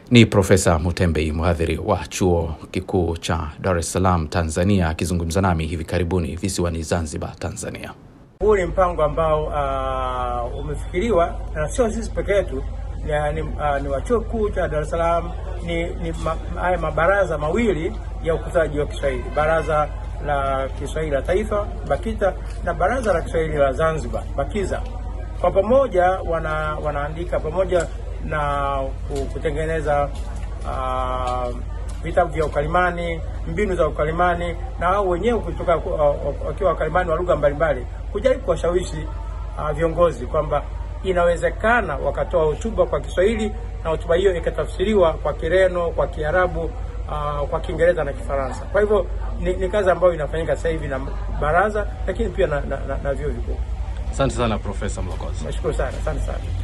Ni Profesa Mutembei, mhadhiri wa chuo kikuu cha Dar es Salaam, Tanzania, akizungumza nami hivi karibuni visiwani Zanzibar, Tanzania. Huu ni mpango ambao uh, umefikiriwa na sio sisi peke yetu, ni, uh, ni wa chuo kikuu cha Dar es Salaam, ni, ni ma, haya mabaraza mawili ya ukuzaji wa Kiswahili, baraza la Kiswahili la Taifa BAKITA na baraza la Kiswahili la Zanzibar BAKIZA. Kwa pamoja wana, wanaandika pamoja na kutengeneza uh, vitabu vya ukalimani, mbinu za ukalimani, na wao wenyewe kutoka wakiwa wakalimani wa lugha mbalimbali, kujaribu kuwashawishi uh, viongozi kwamba inawezekana wakatoa hotuba kwa Kiswahili na hotuba hiyo ikatafsiriwa kwa Kireno, kwa Kiarabu, uh, kwa Kiingereza na Kifaransa. Kwa hivyo ni, ni kazi ambayo inafanyika sasa hivi na baraza, lakini pia na, na, na, na vyuo vikuu. Asante sana Profesa Mlokozi. Nashukuru sana, asante sana.